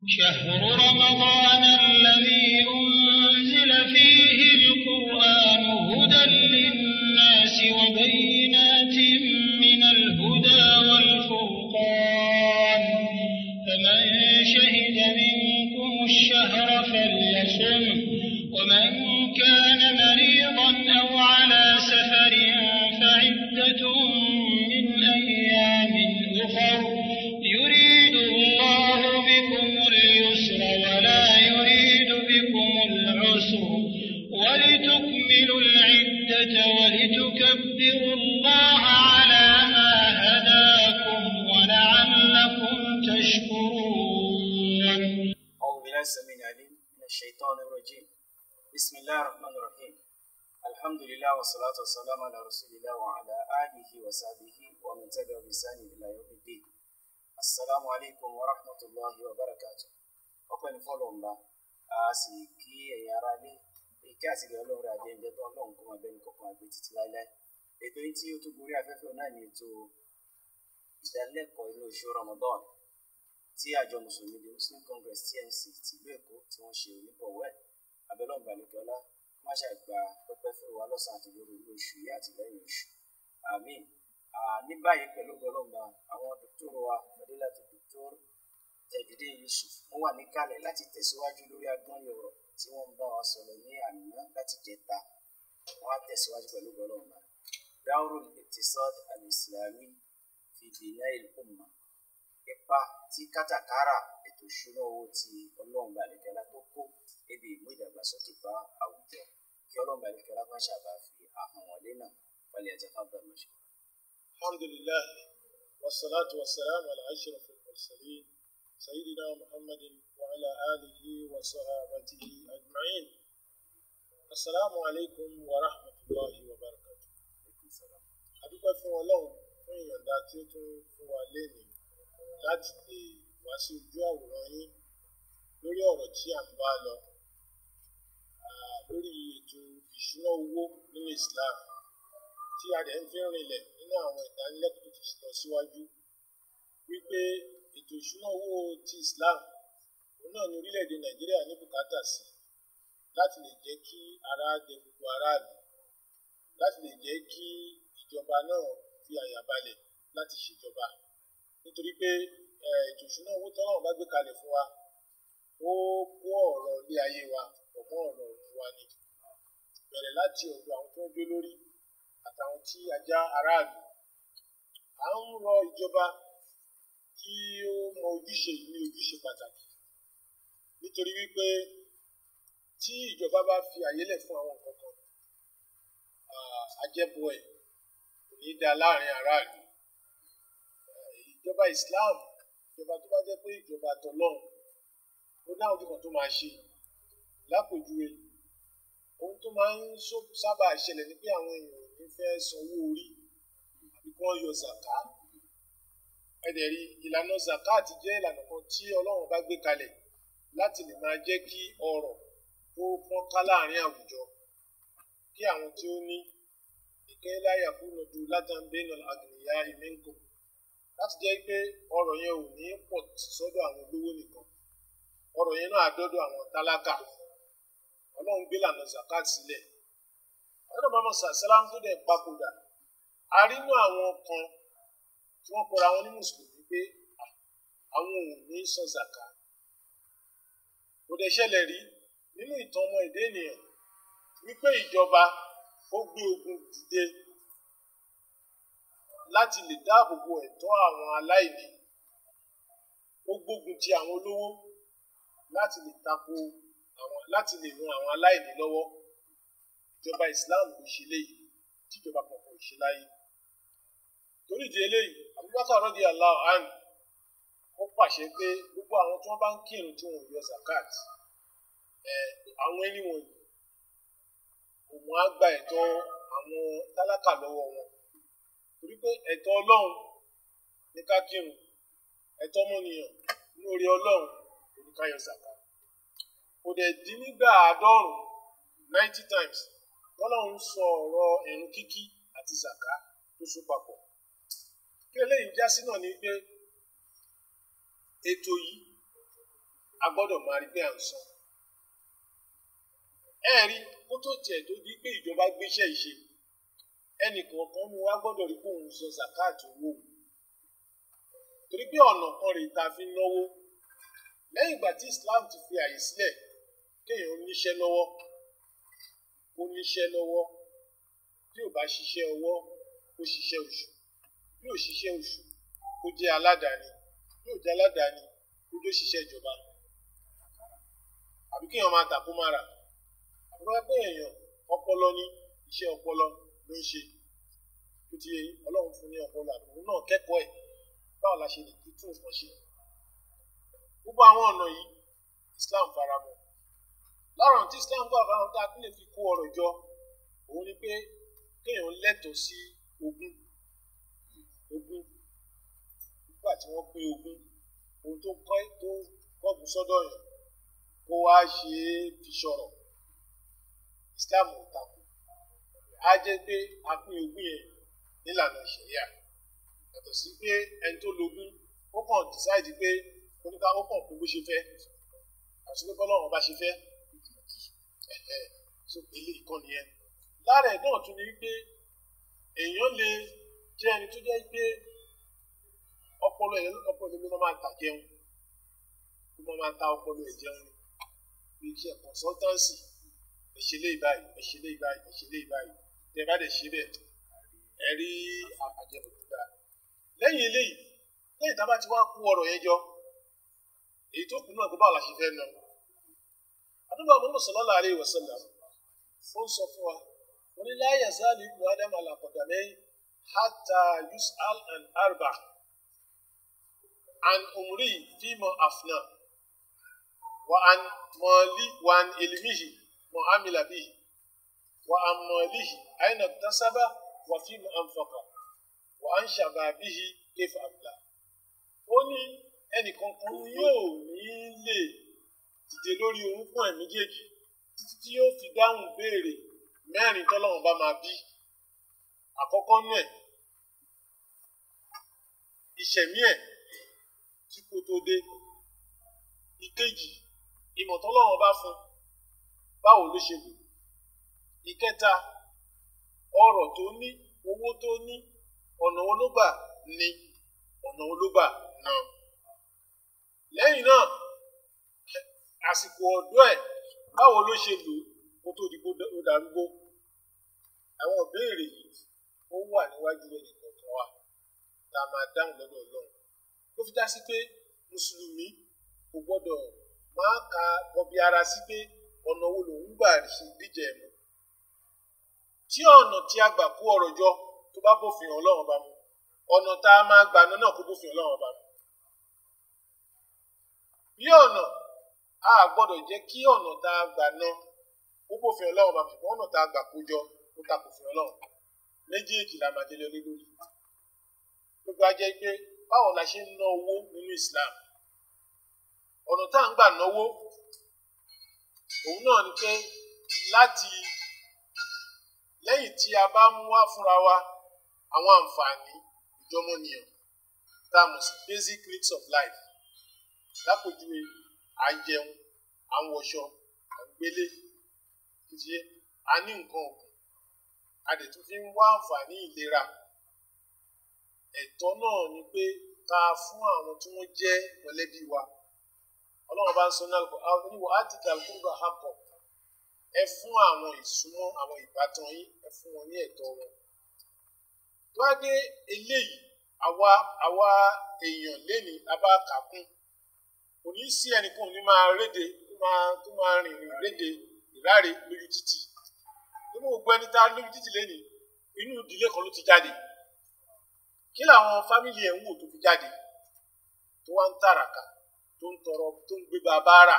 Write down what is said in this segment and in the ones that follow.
شهر رمضان الذي أنزل فيه القرآن هدى للناس وبينات من الهدى والفرقان فمن شهد منكم الشهر فليصم ومن كان مريضا أو على سفر فعدة من أيام أخر يريد الله بكم اليسر ولا يريد بكم العسر ولتكملوا العدة ولتكبروا الله على ما هداكم ولعلكم تشكرون أعوذ بالله السميع العليم من الشيطان الرجيم بسم الله الرحمن الرحيم الحمد لله والصلاة والسلام على رسول الله وعلى آله وصحبه ومن تبع بإحسان إلى يوم الدين السلام عليكم ورحمة الله وبركاته ọpẹ́ ní fọlọmba a sì kí ẹ̀yin ará lé ìkí àti ìgbà Ọlọ́run rẹ àjẹjẹ tó Ọlọ́run kó máa bẹ ní kọkàn àgbẹ títí láéláé ètò yìí tí ó tún gorí afẹ́fẹ́ náà ní ètò ìdánilẹ́kọ̀ọ́ inú oṣù Ramadan tí àjọ mùsùlùmí the muslim congress tmc tìlú èkó tí wọ́n ṣe onígbọ̀wọ́ ẹ̀ abẹ́lọ́run balẹ̀kẹ́lá má ṣe gba pẹ́pẹ́ fún wa lọ́sàn-án àti lórí ilé oṣù yìí àti lẹ́yìn oṣù àmín ní báyìí pẹ̀lú ọlọ́mọba àwọn dókítà wa fadilatu dókítà Tajudeen Yusuf wọ́n wà níkàlẹ̀ láti tẹ̀síwájú lórí agbọ́nrin ọ̀rọ̀ tí wọ́n ń bá wa sọ̀rọ̀ ní àná láti jẹta wọ́n á tẹ̀síwájú pẹ̀lú ọlọ́mọba Dawrul Iqtisad al-Islami fi Bina'il Ummah ipa tí kátàkárà ètò ìṣúná owó ti ọlọ́run balẹ̀kẹ́lá tó kó ebi ìmú ìdàgbàsókè bá àwùjọ kí ọlọ́run balẹ̀kẹ́lá má ṣàbá fi àhàn wọlé náà wọlé ẹ̀jẹ̀ fábà lọ́sọ̀. الحمد لله والصلاة والسلام على أشرف المرسلين سيدنا محمد وعلى آله وصحابته أجمعين السلام عليكم ورحمة الله وبركاته adúpẹ́ fún ọlọ́run fún ìyọ̀ǹda tí ó tún fún wa lénìí láti lè wá sí ojú àwòrán yín lórí ọ̀rọ̀ tí à ń bá lọ ah, lórí ètò ìṣúná owó nínú Islam tí a dẹ̀ ń fi rinlẹ̀ nínú àwọn ìdánilẹ́kọ̀ọ́ tó ti lọ síwájú wípé ètò ìṣúná owó ti Islam òun náà ní orílẹ̀-èdè Nàìjíríà ní bùkátà sí láti lè jẹ́ kí ara dẹ gbogbo aráàlú láti lè jẹ́ kí ìjọba náà fi àyà balẹ̀ láti ṣèjọba nítorí pé ètò ìṣúná owó tọ́lọ́run bá gbé kalẹ̀ fún wa ó kó ọ̀rọ̀ ilé ayé wa pọ̀ mọ́ ọ̀rọ̀ ọ̀run wa ni bẹ̀rẹ̀ láti ọ̀dọ̀ àwọn tó ń jó lórí àtàwọn tí ajá aráàlú à ń rọ ìjọba kí ó mọ ojúṣe yìí ní ojúṣe pàtàkì nítorí wípé tí ìjọba bá fi àyè lẹ̀ fún àwọn nǹkan kan àjẹbọ ẹ̀ kò ní í da láàrin aráàlú ìjọba Islam ìjọba tó bá jẹ́ pé ìjọba tọlọ́run ó náà ojú kan tó máa ṣe lápòjúwe ohun tó máa ń sábà ṣẹlẹ̀ ni pé àwọn èèyàn ò ní fẹ́ sanwó orí àbí kí wọ́n yọ zaka ẹ̀dẹ̀ rí ìlànà zakat jẹ́ ìlànà kan tí Ọlọ́run bá gbé kalẹ̀ láti lè máa jẹ́ kí ọrọ̀ kó fọ́n ká láàrin àwùjọ kí àwọn tí ó ní ìkẹ́ láyà kúnnà du látàmbénà àgbìyà ìmẹ́ńkò láti jẹ́ pé ọrọ̀ yẹn ò ní pọ̀ sọ́dọ̀ àwọn olówó nìkan ọrọ̀ yẹn náà dọ́dọ̀ àwọn tálákà ọlọ́run gbé lànà zakat sílẹ̀ ọlọ́run bàbá sàlám tó dẹ̀ papòdà a rí inú àwọn kan tí wọ́n kọra wọn ní mùsùlùmí pé àwọn ò ní san zaka kò dẹ̀ ṣẹlẹ̀ rí nínú ìtàn ọmọ èdè ènìyàn wípé ìjọba ó gbé ogun dìde láti lè dáàbò bo ẹ̀tọ́ àwọn aláìní ó gbógun ti àwọn olówó láti lè tako àwọn láti lè ran àwọn aláìní lọ́wọ́ ìjọba Islam kò ṣe léyìí tíjọba kan kò ṣe láyé torí ìdí eléyìí Abubakar rọ́dí Allah an ó pàṣẹ pé gbogbo àwọn tí wọ́n bá ń kírun tí wọ́n yọ zakat ẹ̀ àwọn ẹni wọ̀nyí òun á gba ẹ̀tọ́ àwọn tálákà lọ́wọ́ wọn torí pé ẹ̀tọ́ Ọlọ́run ní ká kírun ẹ̀tọ́ ọmọnìyàn ní orí Ọlọ́run kò ní ká yọ zaka kò dẹ̀ dín nígbà àádọ́rùn ninety times tọ́lọ́run sọ ọ̀rọ̀ ẹ̀rùn kíkí àti zaka tó so papọ̀ kí eléyìí já sí náà ni pé ètò yìí a gbọ́dọ̀ máa rí pé à ń san ẹ rí kó tó tiẹ̀ tó di pé ìjọba gbéṣẹ́ ìṣe ẹnì kọ̀ọ̀kan ni wá gbọ́dọ̀ rí pé òun sọ zakat owó torí pé ọ̀nà kan rèé ta fi náwó lẹ́yìn ìgbà tí Islam ti fi àyè sílẹ̀ kéèyàn níṣẹ́ lọ́wọ́ kó níṣẹ́ lọ́wọ́ tí ò bá ṣiṣẹ́ ọwọ́ kó ṣiṣẹ́ oṣù bí ò ṣiṣẹ́ oṣù kó jẹ́ aládàáni bí ò jẹ́ aládàáni kó jó ṣiṣẹ́ ìjọba àbí kéèyàn máa tà kó máa rà àbí wọ́n pé èèyàn ọpọlọ ní iṣẹ́ ọpọlọ ló ń ṣe tó ti ọlọ́run fún ní ọpọlọ àbúrò náà kẹ́kọ̀ọ́ ẹ̀ báwo la ṣe lè fi tún nǹkan ṣe gbogbo àwọn ọ̀nà yìí Islam faramọ́ lọ́rùn tí Islam gbà fáwọn tá a tún lè fi kó ọrọ̀ jọ òun ni pé kéèyàn lẹ́tọ̀ọ́ sí ogún ogún nígbà tí wọ́n pín ogún ohun tó kọ́ tó kọ́gùn sọ́dọ̀ yàn kó wá ṣe é fi ṣọ̀rọ̀ Islam ò takò á jẹ́ pé a pín ogún yẹn nílànà ìṣẹ̀yà yàtọ̀ sí pé ẹni tó logún ó kàn decide pé oníkà ó kàn kó bó ṣe fẹ́ àti pé bọ́lọ́run bá ṣe fẹ́ so ilé ìkànnì yẹn lára ẹ̀ náà tún ni pé èèyàn lè jẹ́ ẹni tó jẹ́ pé ọpọlọ ẹ̀ ọpọlọ ló máa ta jẹun ló máa ta ọpọlọ ẹ̀ jẹun ni bí iṣẹ́ consultancy ẹ̀ṣẹ̀ lé ìbáyìí ẹ̀ṣẹ̀ lé ìbáyìí ẹ̀ṣẹ̀ lé ìbáyìí tẹ́ bá dẹ̀ ṣe bẹ́ẹ̀ ẹ rí àjẹmọ̀ tó dáa lẹ́yìn eléyìí lẹ́yìn tá a bá ti wá kó ọ̀rọ̀ yẹn jọ èyí tó kù náà kó báwo la ṣe fẹ́ nà àdúgbò àwọn sallallahu alaihi wasallam ó ń sọ fún wa wọn ní la yazalu ibnu adam ala qadamayhi hatta yus'al an arba an umri fima afna wa an mali wa an ilmihi ma amila bihi wa an malihi aina iktasaba wa fima anfaqa wa an shababihi kayfa abla ó ní ẹnìkankan yóò ní lè dìde lórí orúnkún ẹ̀ méjèèjì títí tí yóò fi dáhùn béèrè mẹ́rin tọ́lọ́run bá máa bí àkọ́kọ́ nú ẹ̀ ìṣẹ̀mí ẹ̀ tí kò tó dé ìkejì ìmọ̀ tọ́lọ́run bá fún báwo ló ṣe lò ìkẹta ọrọ̀ tó ní owó tó ní ọ̀nà wo ló gbà ní ọ̀nà wo ló gbà náà lẹ́yìn náà àsìkò ọ̀dọ́ ẹ̀ báwo ló ṣe lò kó tó di kó darúgbó àwọn ìbéèrè yìí ó wà níwájú ẹnì kọ̀ọ̀kan wa tá a máa dáhùn lọ́dọ̀ Ọlọ́run ó fi dá sí pé mùsùlùmí kò gbọ́dọ̀ máa ka bọbi ara sí pé ọ̀nà wo lòun gbà ṣe díjẹ mu tí ọ̀nà tí a gbà kó ọrọ̀ jọ tó bá bófin Ọlọ́run bá mu ọ̀nà tá a máa gbà náà kó bófin Ọlọ́run bá mu bí ọ̀nà a gbọ́dọ̀ jẹ́ kí ọ̀nà tá a gbà ná ó bófin ọlọ́run bá ṣùgbọ́n ọ̀nà tá a gbà kójọ ó ta kòfin ọlọ́run méjèèjì la máa délé lórí gbogbo ajẹ́ pé báwo la ṣe ń ná owó nínú Islam ọ̀nà tá à ń gbà náwó òun náà ni pé láti lẹ́yìn tí a bá mú wá fúnra wa àwọn àǹfààní ìjọmọ́nìyàn tá a mọ̀ sí basic needs of life lápòjúwe à ń jẹun à ń wọṣọ à ń gbélé títí a ní nǹkan ọ̀gbìn a dẹ̀ tún fi ń wá àǹfààní ìlera ẹ̀tọ́ náà ni pé ká fún àwọn tí wọ́n jẹ́ mọ̀lẹ́bí wa ọlọ́run bá ń sọ náà àwọn oníwọ̀ átíkà àlùkùrùbà àpọ̀ ẹ fún àwọn ìsúnmọ́ àwọn ìbátan yín ẹ fún wọn ní ẹ̀tọ́ wọn tó wá dé eléyìí àwa àwa èèyàn lénìí abá kàkún kò ní sí ẹnìkan ní máa réde tó máa tó máa rìn rìn réde ìráre lójú títì nínú gbogbo ẹni tá lójú títì lénìí inú ìdílé kan ló ti jáde kí làwọn fámìlì ẹ̀ ń wò tó fi jáde tó wá ń tàràkà tó ń tọrọ tó ń gbé bàbá rà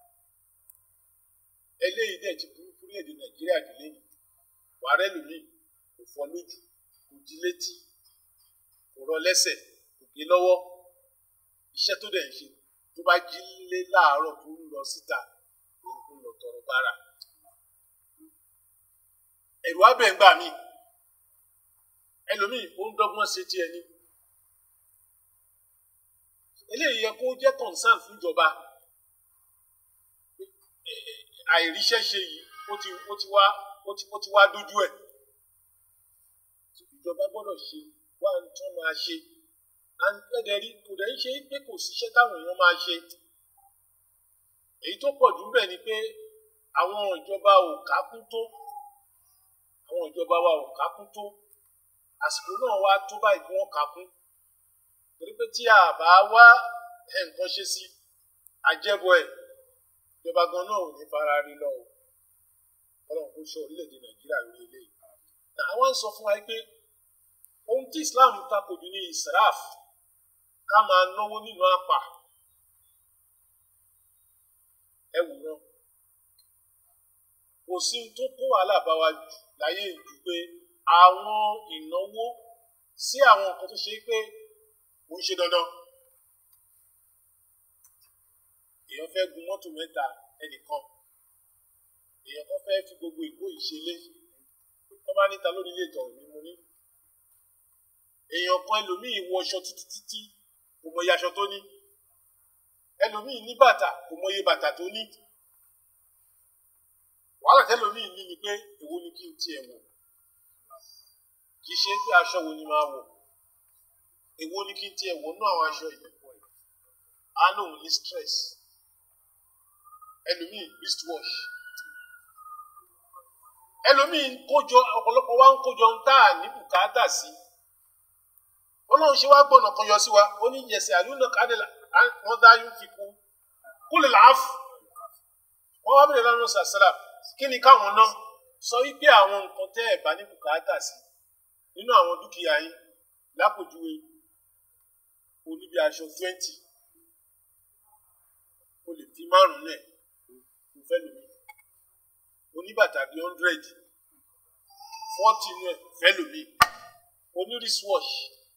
eléyìí dẹ̀ ti burú fún èdè nàìjíríà jù lẹ́yìn wàárẹ̀ lómi kò fọ́ lójú kò di létí kò rọ lẹ́sẹ̀ kò gé lọ́wọ́ iṣẹ́ tó dẹ̀ ń ṣe tó bá jí lé láàárọ̀ tó ń lọ síta òun kò lọ tọrọ bára ẹ̀rù abẹ́ ń gbà mí ẹlòmíì ó ń dọ́gbọ́n ṣe tiẹ̀ ni eléyìí yẹ kó jẹ́ concern fún ìjọba eh, eh, àìríṣẹ́ ṣe yìí ó ti ó ti wá ó ti ó ti wá dójú ẹ̀ ìjọba gbọ́dọ̀ ṣe wá ń tún máa ṣe ẹ̀dẹ̀rí kò dẹ̀ ń ṣe pé kò síṣẹ́ táwọn èèyàn máa ṣe èyí tó pọ̀ jù bẹ́ẹ̀ ni pé àwọn ìjọba ò kákún tó àwọn ìjọba wa ò kákún tó àsìkò náà wá tó báyìí kí wọ́n kákún torí pé tí a bá wá ẹ̀ nǹkan ṣe sí àjẹbọ ẹ̀ ìjọba gan náà ò ní fara rí lọ o ọlọ́run kò sọ orílẹ̀-èdè nàìjíríà lórí eléyìí àwọn ń sọ fún wa pé ohun tí islam takò jù ní israf ká máa náwó nínú àpà ẹ wò náà kò sí ohun tó kó wàhálà bá wa jù láyé jù pé àwọn ìnáwó sí àwọn nǹkan tó ṣe pé kò ń ṣe dandan èèyàn fẹ́ gun mọ́tò mẹ́ta ẹnìkan èèyàn kan fẹ́ fi gbogbo ìkó ìṣẹ̀lẹ̀ tó bá níta lórí ilé ìtọ̀ mi mo ní èèyàn kan ẹlòmíì wọ aṣọ títí títí kò mọ iye aṣọ tó ní ẹlòmíì ní bàtà kò mọ iye bàtà tó ní wàhálà tẹlòmíì ní ni pé èwo ni kí n tiẹ̀ wọ̀ kì í ṣe pé aṣọ wo ni máa wọ̀ èwo ni kí n tiẹ̀ wọ̀ nú àwọn aṣọ ìyẹ̀pọ̀ ẹ̀ á lóun ní stress ẹlòmíì wristwatch ẹlòmíì ń kójọ ọ̀pọ̀lọpọ̀ wa ń kójọ ń tà ní bùkátà sí ọlọ́run ṣe wá gbọ́nà kan yọ sí wa ó ní yẹsẹ̀ àlùnà kádìlà wọ́n dá yún fi kú kúlẹ̀ láàfù wọ́n wá bẹ̀rẹ̀ lánàá sàṣàlà kí ni káwọn náà sọ wípé àwọn nǹkan tẹ́ ẹ̀ bá ní bùkátà sí nínú àwọn dúkìá yín lápòjúwe oníbi aṣọ twenty o lè fi márùn-ún lẹ̀ kò fẹ́ lómi oníbàtà bíi hundred forty inú ẹ̀ fẹ́ lómi oní wristwatch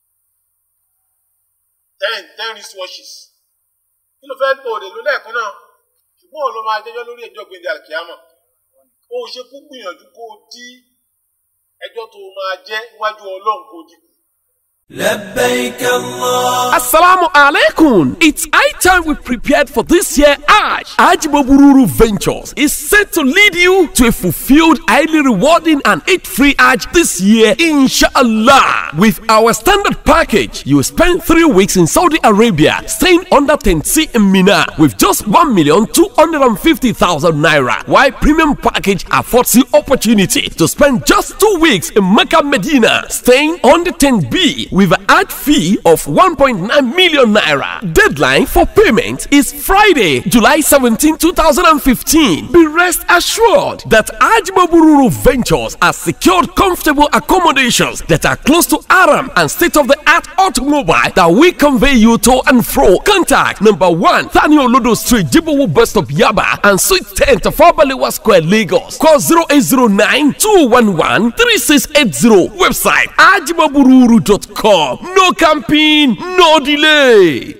ten ten wristwatches kí ló fẹ́ tó òde ló lẹ́ẹ̀kan náà ṣùgbọ́n òun ló máa jẹ́jọ́ lórí ẹjọ́ gbèndé àkíyàmọ̀ ó ṣe kú gbìyànjú kó o dí ẹjọ́ tó máa jẹ́ níwájú ọlọ́run kó o dínkù. لبيك الله Assalamu alaikum. It's high time we prepared for this year Hajj. Hajj Bobururu Ventures is set to lead you to a fulfilled, highly rewarding and eat-free Hajj this year, inshallah. With our standard package, you will spend three weeks in Saudi Arabia, staying under 10C in Mina with just 1,250,000 naira. While premium package affords you opportunity to spend just two weeks in Mecca, Medina, staying on the 10B with an ad fee of 1.9 million naira. Deadline for payment is Friday, July 17, 2015. Be rest assured that Ajmabururu Ventures has secured comfortable accommodations that are close to Aram and state-of-the-art automobile that will convey you to and fro. Contact number one, Daniel Lodo Street, Jibowu Bus Stop, Yaba, and Suite 10 to Fabalewa Square, Lagos. Call 0809 211 3680. Website ajimabururu.com. No camping, no delay.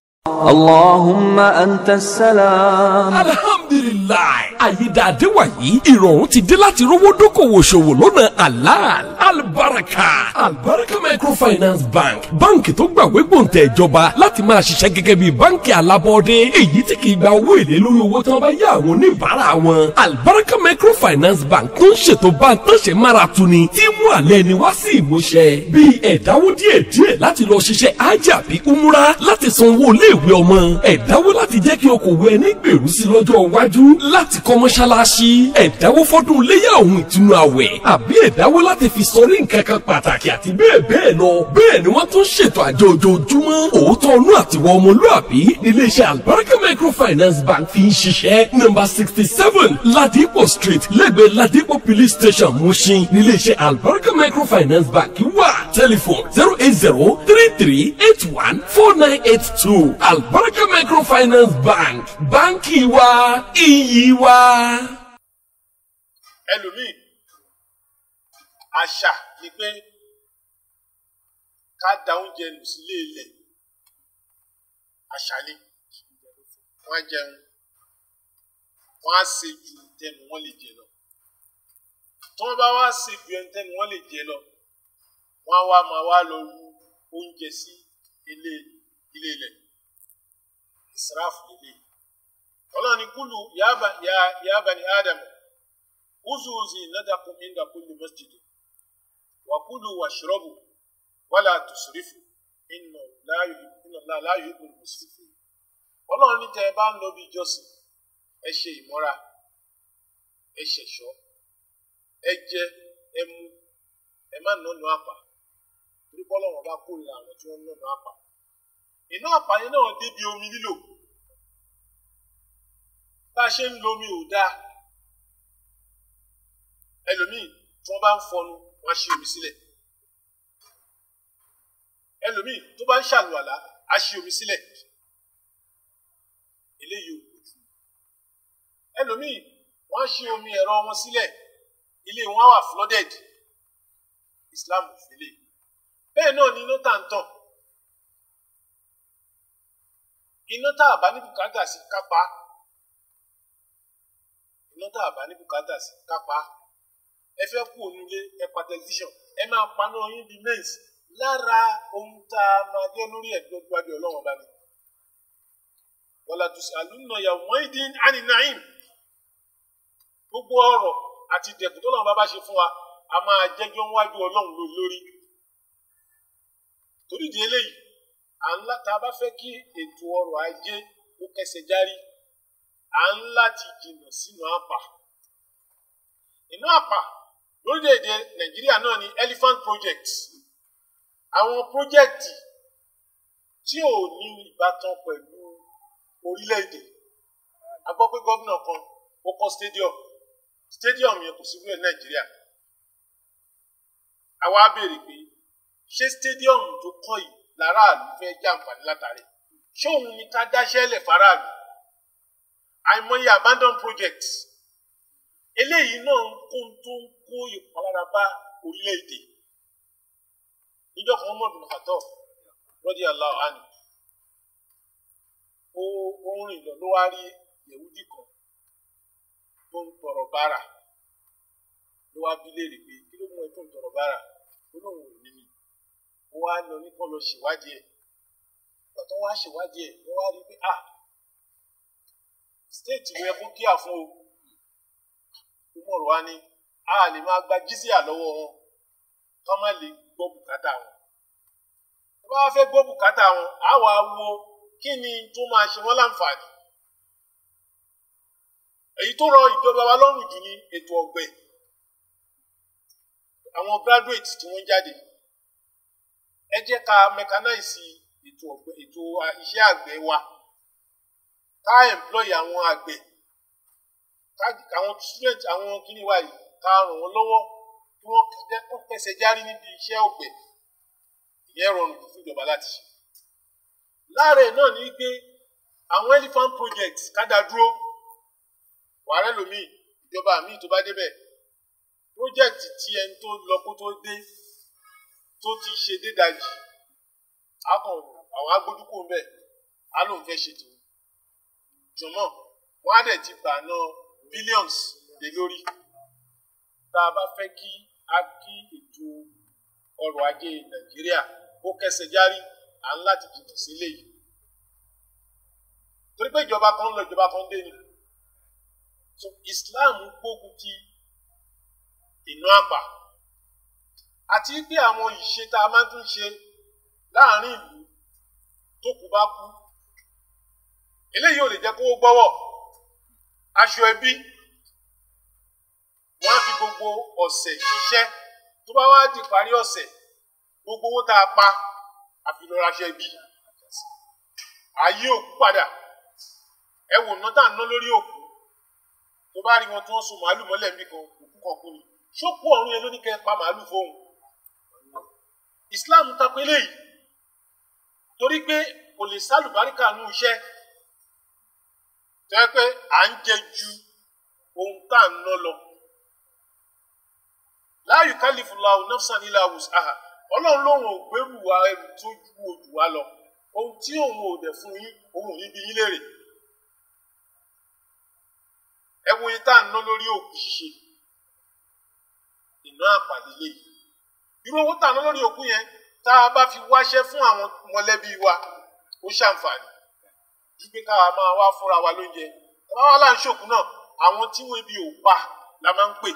اللهم أنت السلام alhamdulilayi àyídáadé wàyí ìrọ̀rùn ti dé láti rówó dókòwò ṣòwò lọ́nà halal albaraka albaraka microfinance bank báǹkì tó gbàwé gbòǹtẹ̀ ìjọba láti máa ṣiṣẹ́ gẹ́gẹ́ bí báǹkì alábọ́ọ́dé èyí tí kì í gba owó èlé lórí owó tí wọ́n bá yá àwọn oníbàárà wọn albaraka microfinance bank tó ń ṣètò báńtánṣe mára tuni tí mú àlẹ́ ni wá sí ìmúṣẹ bíi ẹ̀dáwó díẹ̀díẹ̀ láti lọ ṣiṣẹ́ ájà bí umura láti san owó iléèwé ọmọ ẹ̀dáwó láti jẹ́ kí okòwò ẹni gbèrú sí lọ́jọ́ iwájú láti kọ́ mọ́ṣáláṣí ẹ̀dáwó fọ́dún léyà ohun ìtùnú àwẹ̀ àbí ẹ̀dáwó láti fi sọrí nǹkan kan pàtàkì àti bẹ́ẹ̀ bẹ́ẹ̀ lọ bẹ́ẹ̀ ni wọ́n tún ṣètò àjọ ojoojúmọ́ òótọ́ ọnú àtiwọ́ ọmọlúàbí iléeṣẹ́ albaraka microfinance bank fi ń ṣiṣẹ́ nọ́mbà sixty seven ladipo street lẹ́gbẹ̀ẹ́ ladipo police station mushin níléeṣẹ́ albaraka microfinance bank wà telephone zero eight zero three three eight one four nine eight two albaraka microfinance bank báńkì wa iyì wa. ẹlòmíì àṣà ni pé ká da oúnjẹ nù sílé ilẹ̀ àṣà ni wọ́n á jẹun wọ́n á ṣe ju tẹnu wọ́n lè jẹ lọ tí wọ́n bá wá ṣe ju tẹnu wọ́n lè jẹ lọ wọ́n á wá máa wá lọ ru oúnjẹ sí ilé ilé ilẹ̀ ìsirafu lélẹ̀ ọlọ́run ní kúlù yaba ya yaba ni adam uzu zinatakum inda kulli masjid wa kulu washrabu wala tusrifu inna la yuhibbu inna Allah la yuhibbul musrifin ọlọ́run ní tẹ́ ẹ bá ń lọ bí ìjọsìn ẹ ṣe ìmọ́ra ẹ ṣẹ̀ṣọ́ ẹ jẹ ẹ mu ẹ má nọnù àpà torí bọ́lọ́run bá kórìíra àwọn tí wọ́n ń nọnù àpà iná àpà yẹn náà débi omi lílò bá a ṣe ń lo omi ò dáa ẹlòmíì tí wọ́n bá ń fọnu wọ́n á ṣe omi sílẹ̀ ẹlòmíì tó bá ń ṣàlùwàlá á ṣe omi sílẹ̀ eléyìí ò kú jù ẹlòmíì wọ́n á ṣe omi ẹ̀rọ wọn sílẹ̀ ilé wọn á wà flooded Islam ò fi lè bẹ́ẹ̀ náà ni iná tà ń tàn iná tá a bá ní bùkátà sí kápá iná tá a bá ní bùkátà sí kápá ẹ fẹ́ kú onílé ẹ pa tẹlifíṣàn ẹ máa paná yín bíi mẹ́ǹs lára ohun tá a máa dé lórí ẹ̀gbẹ́ gbájú ọlọ́run ọba ni wàlá tùsí àlùnà yàwó mọ́ìdín ànínàìm gbogbo ọ̀rọ̀ àti ìdẹ̀kùn tó lọ́run bá bá ṣe fún wa a máa jẹ́jọ́ wájú ọlọ́run ló lórí torí di eléyìí à ń láta bá fẹ́ kí ètò ọrọ̀ ajé kó kẹsẹ̀ járí à ń láti jìnnà sínú àpà inú àpà lórílẹ̀‐èdè nàìjíríà náà ni elephant project àwọn pírójẹ́kìtì tí ò ní ìbátan pẹ̀lú orílẹ̀‐èdè a gbọ́ pé gómìnà kan ó kọ́ stadium stadium yẹn kò sí wíwẹ̀ nàìjíríà àwa béèrè pé ṣé stadium tó kọ́ yìí láràlú fẹ́ jàǹfààní látàrí ṣé òun ni ká dáṣẹ́ lẹ̀ faraàlú àìmọye abandon projects eléyìí náà ń kó tó ń kó ìpalára bá orílẹ̀-èdè níjọ́ kan mọ̀ bí kàtọ́ lọ́dí aláwọ̀ àná ó ó ń rìn lọ ló wá rí yẹ̀wúdì kan tó ń tọrọ bára ló wá bí léèrè pé kí ló mú ẹ tó ń tọrọ bára ó lóun ò ní ní ó wá lọ ní kán lọ ṣèwádìí ẹ̀ ìgbà tó wá ṣèwádìí ẹ̀ wọ́n wá rí pé ah stéètì rẹ kó kíá fún o umar wa ni a lè máa gba jísíà lọ́wọ́ wọn ká má lè gbọ́ bùkátà wọn tó bá fẹ́ gbọ́ bùkátà wọn á wà wo kí ni tó máa ṣe wọ́n láǹfààní èyí tó rọ ìjọba wa lọ́rùn jù ní ètò ọ̀gbìn àwọn graduate tí wọ́n jáde ẹ jẹ́ ká mechanize ètò ọ̀gbìn ètò iṣẹ́ àgbẹ̀ wa ká employ àwọn àgbẹ̀ àwọn student àwọn kíní wa yìí ká ràn wọ́n lọ́wọ́ kí wọ́n kọ́ kẹsẹ̀ járí níbi iṣẹ́ ọ̀gbẹ̀ ìyẹn rọrùn fún ìjọba láti ṣe. láàárẹ̀ náà ní pé àwọn elephant project kádà dúró wàhálà lómi ìjọba míì tó bá débẹ̀ project tí ẹni tó lọ kó tó dé tó ti ṣe dédajì akàn àwọn agbójúkò ń bẹ̀ á lóun fẹ́ ṣe tòun jọmọ́ wọ́n á dẹ̀ ti gbà náà billions lé lórí tá a bá fẹ́ kí a kí ètò ọrọ̀ ajé nàìjíríà kó kẹsẹ̀ járí à ń láti jìnnà sílé yìí torí pé ìjọba kan ń lọ ìjọba kan dé ni so islam gbógun ti iná àpà àti pé àwọn ìṣe tá a máa tún ṣe láàrin ìlú tó kù bá kú eléyìí ò lè jẹ́ kó gbọ́wọ́ aṣọ ẹbí wọ́n á fi gbogbo ọ̀sẹ̀ ṣiṣẹ́ tó bá wá di parí ọ̀sẹ̀ gbogbo owó tá a pa àfi lọ ra aṣọ ẹbí ayé òkú padà ẹ wò ná tá à ń ná lórí òkú tó bá rí wọn tí wọ́n so màálù mọ́lẹ̀ níbi kan òkú kan kú ni ṣókú ọ̀run yẹn ló ní kẹ́ ẹ pa màálù fóun Islam tako eléyìí torí pé kò lè sálùbáríkà nù iṣẹ́ tẹ́ pé à ń jẹ ju ohun tá à ń ná lọ. la yukallifullahu nafsan illa wus'aha ọlọ́run lòun ò gbẹ́rù wa ẹrù tó ju ojú wa lọ ohun tí òun ò dẹ̀ fún yín òun ò ní bí yín léèrè. ẹ wo yín tá à ń ná lórí òkú ṣíṣe iná àpàdé léyìí irú owó tá à ń ná lórí òkú yẹn tá a bá fi wáṣẹ́ fún àwọn mọ̀lẹ́bí wa ó ṣàǹfààní wípé káwa máa wá fúnra wa lóúnjẹ báwa là ń ṣòkú náà àwọn tí wọn ebi ò pa la máa ń pè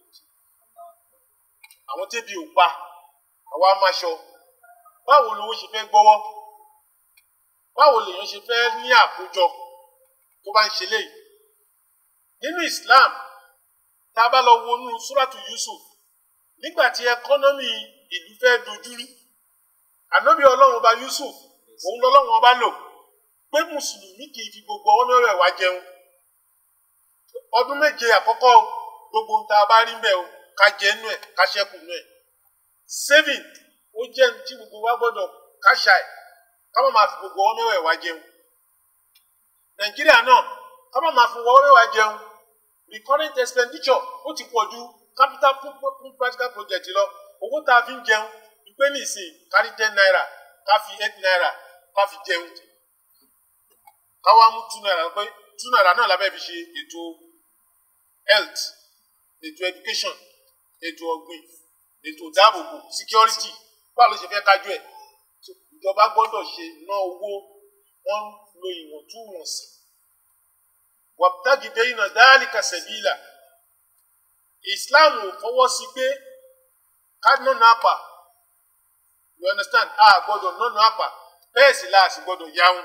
àwọn tí ebi ò pa àwa máa ṣọ báwo lowó ṣe fẹ́ gbọ́wọ́ báwo lèèyàn ṣe fẹ́ ní àkójọ tó bá ń ṣe léyìí nínú Islam tá a bá lọ wọnú súràtù Yusuf nígbà tí ẹkọ́nọ́mì ìlú fẹ́ dojúrú ànábì ọlọ́run ọba Yusuf òun lọ́lọ́run ọba lò pé mùsùlùmí kì í fi gbogbo ọwọ́ mẹ́rẹ̀ wá jẹun ọdún méje àkọ́kọ́ gbogbo ohun tá a bá rí ń bẹ̀ o ká jẹ nú ẹ̀ ká ṣẹ́kù nú ẹ̀ saving ó jẹ́ ní tí gbogbo wa gbọ́dọ̀ káṣà ẹ̀ ká má máa fi gbogbo ọwọ́ mẹ́rẹ̀ wá jẹun nàìjíríà náà ká má máa fi ọwọ́ mẹ́rẹ̀ wá jẹun recurrent expenditure ó ti pọ̀ ju capital fún practical project lọ owó tá a fi ń jẹun ìpè nìsín kárí ten naira ká fi eight naira ká fi jẹun ká wá mú two naira pé two naira náà lábẹ́ fi ṣe ètò health ètò education ètò ọ̀gbìn ètò ìdáàbòbò security báwo ló ṣe fẹ́ kájú ẹ̀ ìjọba gbọ́dọ̀ ṣe ná owó wọ́n lo ìwọ̀ntúnwọ̀nsì wàbítàgì bẹ́yìn náà dáálì kàṣẹ̀bílà Islam ò fọwọ́ sí pé ká nọ́nà àpà you understand a gbọ́dọ̀ nọ́nà àpà bẹ́ẹ̀ sì la sì gbọ́dọ̀ yáwọn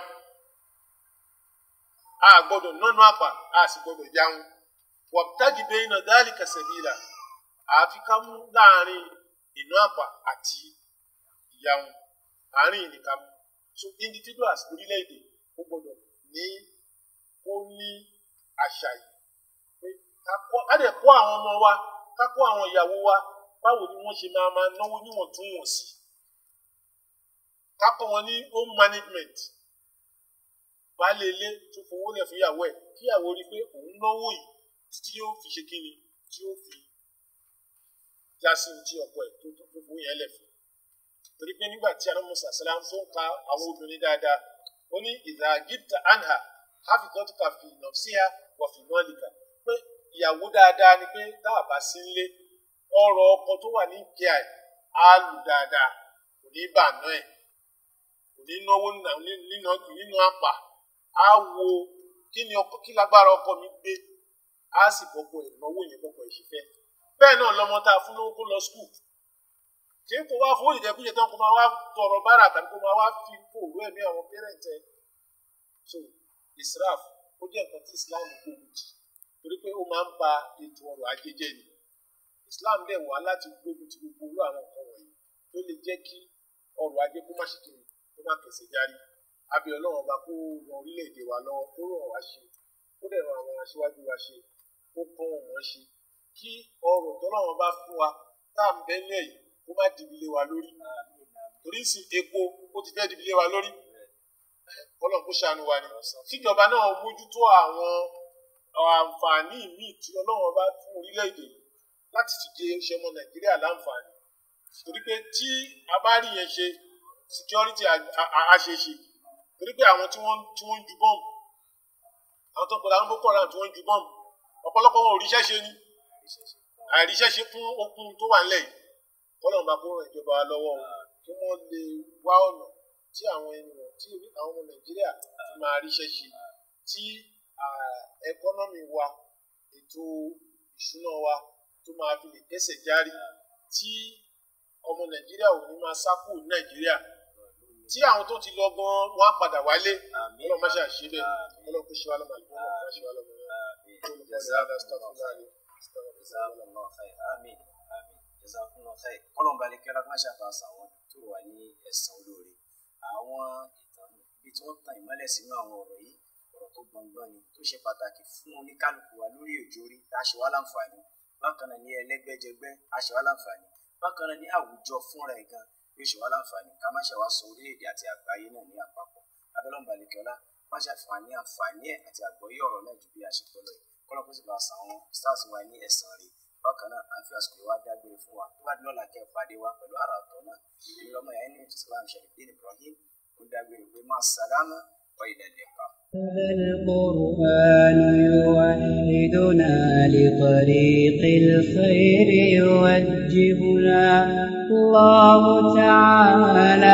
a gbọ́dọ̀ nọ́nà àpà a sì gbọ́dọ̀ yáwọn wàbítàgì bẹ́yìn náà dáálì kàṣẹ̀bílà àfi ká mú láàrin ìná àpà àti ìyáwọn àárín ìnìkan mú so individuals orílẹ̀-èdè ó gbọ́dọ̀ ní ó ní àṣà yìí pé ká kọ́ ká dẹ̀ kọ́ àwọn ọmọ wa ká kọ́ àwọn ìyàwó wa báwo ni wọ́n ṣe máa máa náwó níwọ̀ntúnwọ̀nsì ká kọ́ wọn ní home management baálé ilé tó fowó lẹ̀ fún ìyàwó ẹ̀ kí ìyàwó rí i pé òun náwó yìí títí yóò fi ṣe kíni tí yóò fi já sí ti ọkọ ẹ̀ tó tó fowó yẹn lẹ̀ fún torí pé nígbà tí anáwó sàṣẹlá ń fún ka àwọn obìnrin dáadáa ó ní ìdá gíta anha hafidọ́tìkà fi nọ̀síà wọ̀fì mọ́lìkà pé ìyàwó dáadáa ni pé táà bá sí nílé ọrọ̀ ọkọ tó wà ní ìkíà ẹ̀ á lù dáadáa kò ní bàánú ẹ̀ kò ní náwó nínú àpà á wo kí ni ọkọ kí lágbára ọkọ mi gbé á sì bọ́kọ ẹ̀ náwó yẹn bọ́kọ ẹ̀ ṣe fẹ́ bẹ́ẹ̀ náà lọmọ tá a fún lówó kó lọ skul kí n kò wá fún ìjẹkújẹ tán kó máa wá tọrọ bára tàbí kó máa wá fi kóòrò ẹ̀mí àwọn pẹrẹntẹ so israf ó jẹ́ nǹkan tí islam gbógun tì torí pé ó máa ń ba ètò ọrọ̀ ajé jẹ́ ni islam dẹ̀ wá láti gbógun ti gbogbo orú àwọn nǹkan wọ̀nyí tó lè jẹ́ kí ọrọ̀ ajé kó má ṣe kiri kó má kẹsẹ̀ járí abẹ́ ọlọ́run ọba kó ran orílẹ̀-èdè wa lọ́wọ́ kó ràn wá ṣe kó dẹ̀ ran àwọn aṣíwájú wa ṣe kó kọ́ wọn wọ́n ṣe kí ọrọ̀ tọ́lọ́run bá fún wa tá à ń bẹ́ ní ẹ̀yìn kó má dìbìlé wa lórí torí sì epo ó ti fẹ́ dìbìlé wa lórí ọlọ́run kó ṣàánú wa ni kíjọba náà mójútó àwọn àǹfààní míì tí ọlọ́run bá fún orílẹ̀-èdè láti ti jẹ oṣù ọmọ nàìjíríà láǹfààní torí pé tí a bá rí yẹn ṣe security àṣeṣe torí pé àwọn tí wọ́n tí wọ́n ń ju bọ́ọ̀mù àwọn tó ń pẹ̀lú àwọn boko haram tí wọ́n ń ju bọ́ọ̀mù ọ̀pọ̀lọpọ̀ wọn ò ríṣẹ́ ṣe ní àìríṣẹ́ ṣe fún okun tó wà nílẹ̀ yìí kọ́lọ́run bá kó ràn ìjọba wa lọ́wọ́ kí wọ́n lè wá ọ̀nà tí àwọn ènìyàn tí àwọn ọmọ nàìjíríà ti máa ríṣẹ́ ṣe tí ẹkọ́nọ́mì wa ètò ìṣúná wa tó máa fi lè kẹ́sẹ̀ járí tí ọmọ nàìjíríà ò ní máa sá kúrò ní nàìjíríà tí àwọn tó ti lọ gan wọn á padà wálé ọlọ́run má ṣe àṣẹ bẹ́ẹ̀ ọlọ́run kó ṣe wá lọ́mọ àlùkò ọlọ́run má ṣe wá lọ́mọ jazakumullahu khair kọlọn balẹ kẹlẹ má ṣàtàṣà àwọn tó wà ní ẹ̀san olóore àwọn ìtàn ibi tí wọn tan ìmọ́lẹ̀ sínú àwọn ọ̀rọ̀ yìí ọ̀rọ̀ tó gbọngbọn ni tó ṣe pàtàkì fún oníkálukú wa lórí òjòrí tá a ṣe wá láǹfààní bákan náà ní ẹlẹ́gbẹ́jẹgbẹ́ a ṣe wá láǹfààní bákan náà ní àwùjọ fúnra ẹ̀ gan yóò ṣe wá láǹfààní ká má ṣe wá sọ orílẹ̀-èdè àti àgbáyé náà ní àpapọ̀ abẹ́lẹ́ balẹ̀kẹ́lá má ṣàfihàn àǹfààní ẹ̀ àti àgbọ́yé ọ̀rọ̀ náà ju bí a ṣe tọ́ lọ yìí kọ́lọ́ kó sì bá san àwọn stars wa ní ẹ̀san rẹ̀ bákan náà à ń fi àsìkò wa dágbére fún wa tó bá dín lọ́la kẹ́ pàdé wa pẹ̀lú ara ọ̀tọ̀ náà èmi lọ́mọ yẹn ní islam sharifdin ibrahim ó dágbére pé máa sàlámà wa ila liqa. هذا القرآن يوحدنا لطريق الخير يوجهنا الله تعالى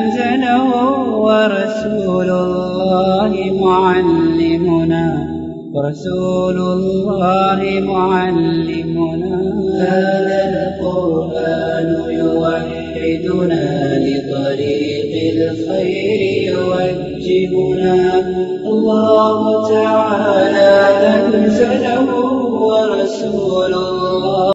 أنزله ورسول الله معلمنا ورسول الله معلمنا هذا القرآن يوحدنا لطريق الخير يوجهنا الله تعالى أنزله ورسول الله